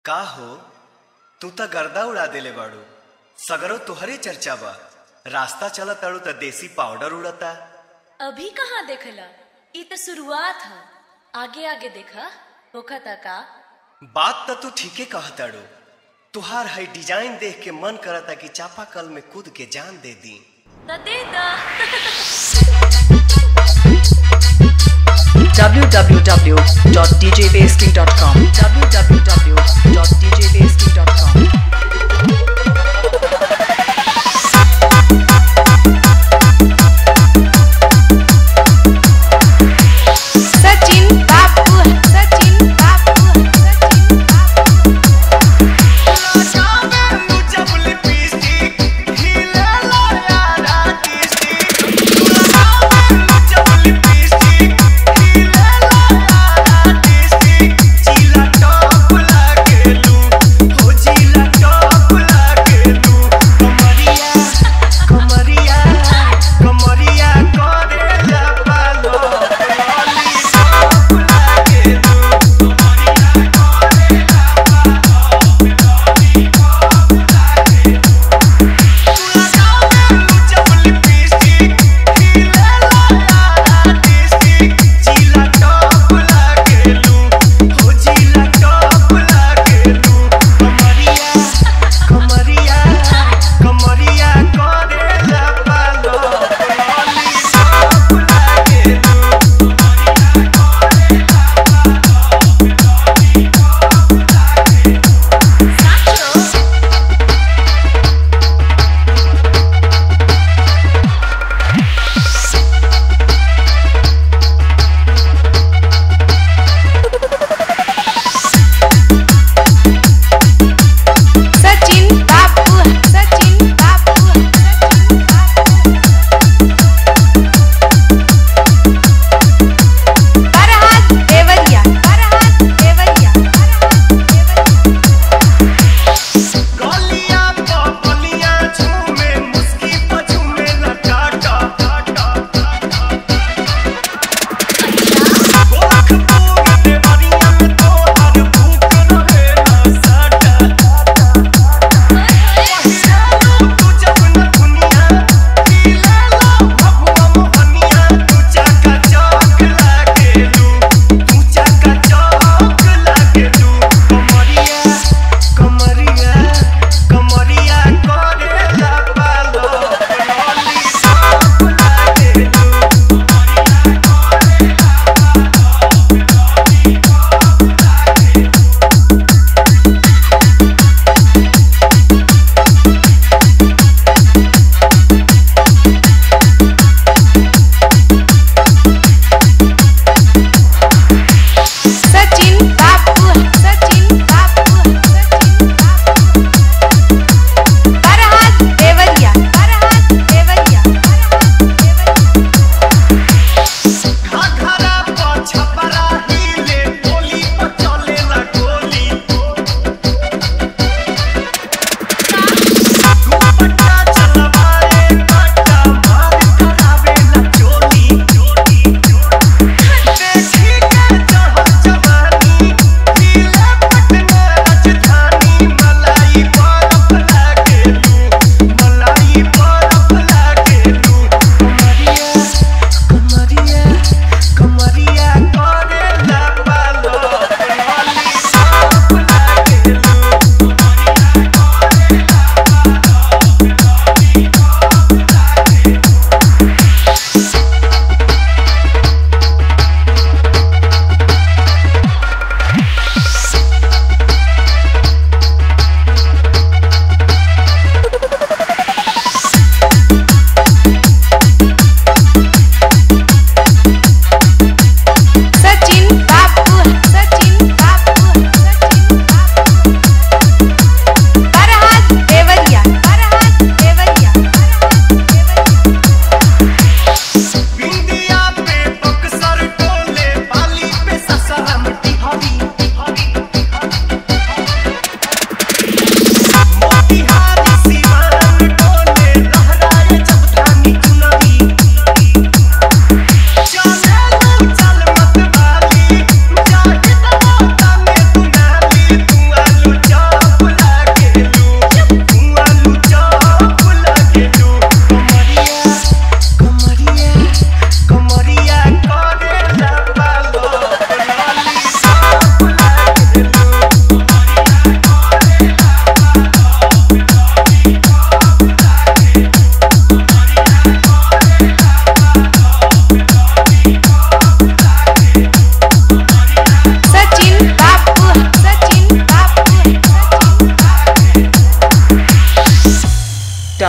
का हो तू त गर्दा उड़ा देले बाड़ू सगरो तुहरे चर्चा बा रास्ता चलत ताड़ू त देसी पाउडर उड़ता अभी कहाँ देखला ई तो शुरुआत है आगे आगे देखा होखता का बात त तू ठीके कहताड़ू तुहार है डिजाइन देख के मन करता कि चापाकल में कूद के जान दे दी तो दे दा www.djbasking.com www.djbasking.com सचिन बापू सचिन बापू सचिन बापू जिला टॉप लागे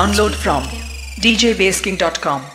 Download from djbasking.com.